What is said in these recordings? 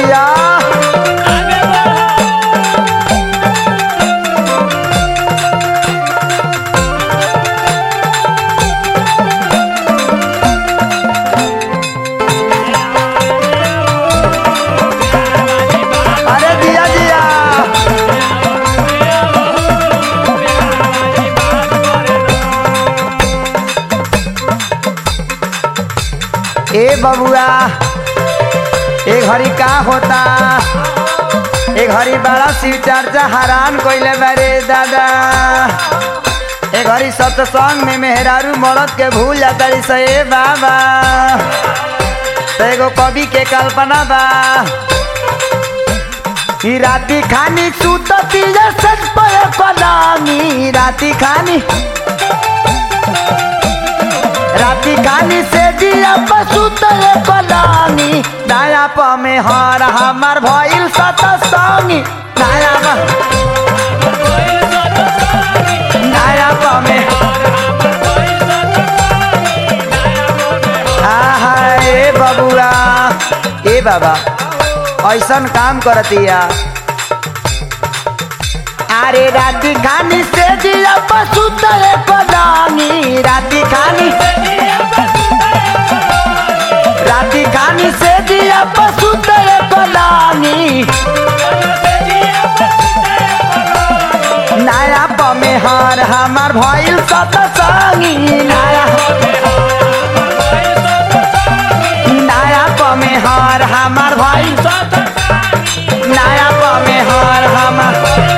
जिया अरे जिया जिया ए बबुआ ए घड़ी का होता ए घड़ी बड़ा शिव चर्चा हैरान कइले बारे दादा ए घड़ी सत्संग में मेहरारू मरद के भूल जाता से ए बाबा तो एगो कवि के कल्पना बा ई राती खानी सुतती सच पय कलामी राती खानी राती खानी से दिया पशु तय कलामी नया प में हार हमार भइल सत संगी नया प नया प में आहा ए बबुआ ए बाबा ऐसन काम करतिया अरे राती खानी से दिया पशु तय कलामी राती खानी राती खानी से दिया पशु तय कलामी नया पमेहर हमार भइल सत संगी नया नया पमेहर हमार भइल नया पमेहर हमार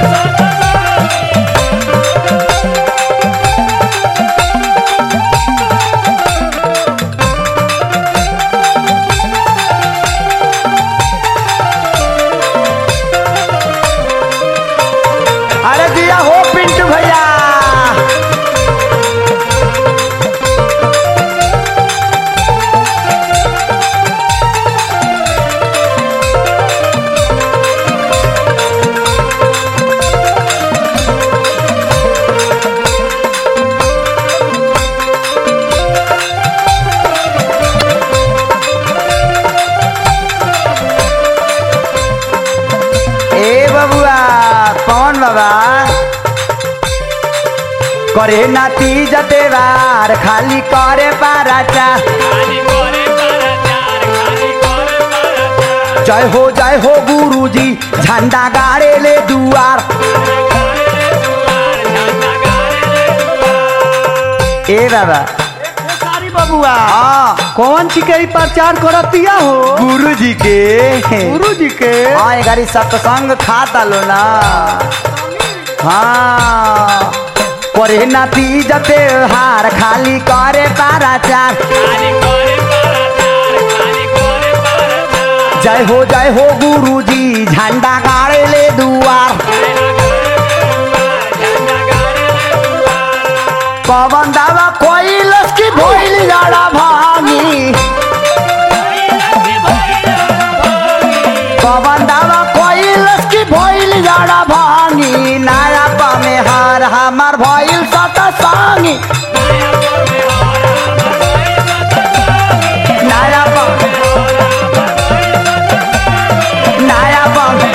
अरे दिया हो पिंटू भैया ए बबुआ कौन बाबा करे नाती जतेवार खाली करे पाराचा जय हो जय हो गुरुजी झंडा गाड़े ले दुआर ए बाबा सारी बबुआ हाँ कौन सी के प्रचार करतिया हो गुरुजी के गुरु जी के हाँ ये गाड़ी सत्संग खाता लो ना हाँ करे नाती जते हार खाली करे पाराचार जय हो जय हो गुरुजी झंडा गाड़े ले दुआर पवन दावा कोई लस्की भोइल जाड़ा भागी पवन दावा कोई लस्की भोइल जाड़ा भागी नया पमे हार हमार भइल सत संगी नया पमे नया पमे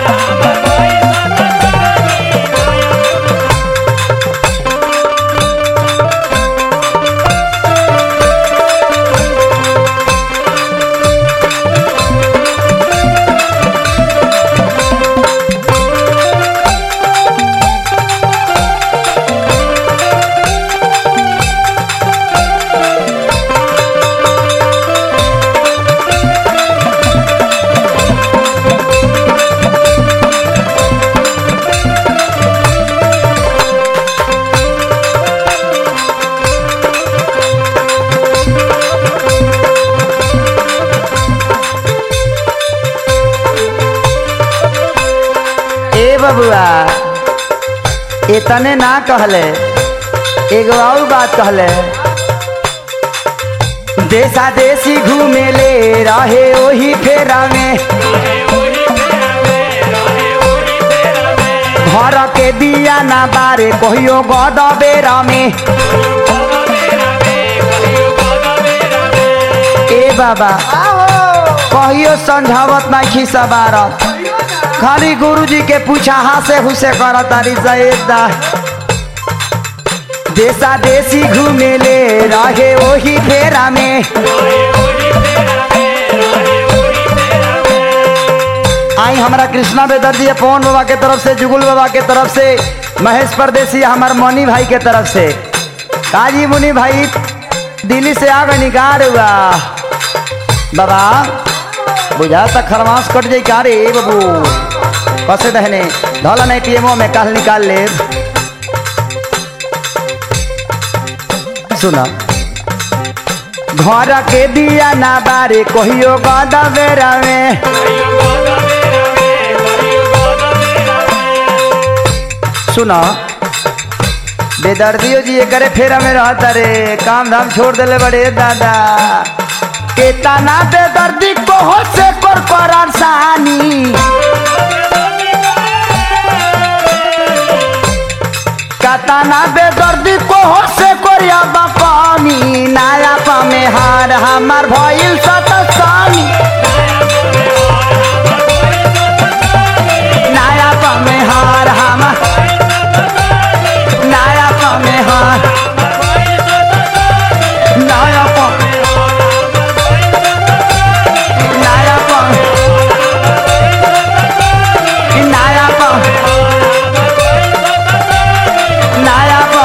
ए बबुआ इतने ना कहले एगो और बात कहले देशा देशी घूमे ले रहे ओही फेरा में घर के दिया ना बारे कहियो गद बेरा में ए बाबा कह कहियो समझावत ना खिसा बारत खाली गुरुजी के पूछा हासे हुसे कर तारी सैदा देशा देशी घूमेले रहे वही फेरा में आई हमारा कृष्णा बेदर्जी पवन बाबा के तरफ से जुगुल बाबा के तरफ से महेश परदेसी हमार मनी भाई के तरफ से काजी मुनि भाई दिल्ली से आ गए निकार हुआ बाबा बुझा तक खरमास कट जाई का रे बाबू कसे दहने धौला नहीं पीएमओ में कल निकाल ले सुना घर के दिया ना बारे कहियो गदा बेरा में सुना बेदर्दियो जी करे फेरा में रहता रे काम धाम छोड़ देले बड़े दादा केतना बेदर्दी को हो से कर परेशानी कतना बेदर्दी को हो से करिया बापानी नाया पा में हार हमार भइल सतसानी नाया पा में हार हमार नाया पा में हार नाया पा नाया पा नाया पा नाया पा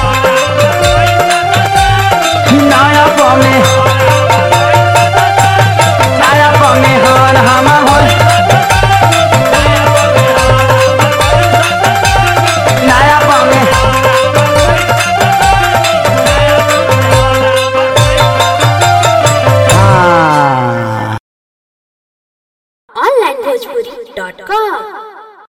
नाया पा में नाया पा में हार हमार होल नाया पा में हाँ onlinebhojpuri.com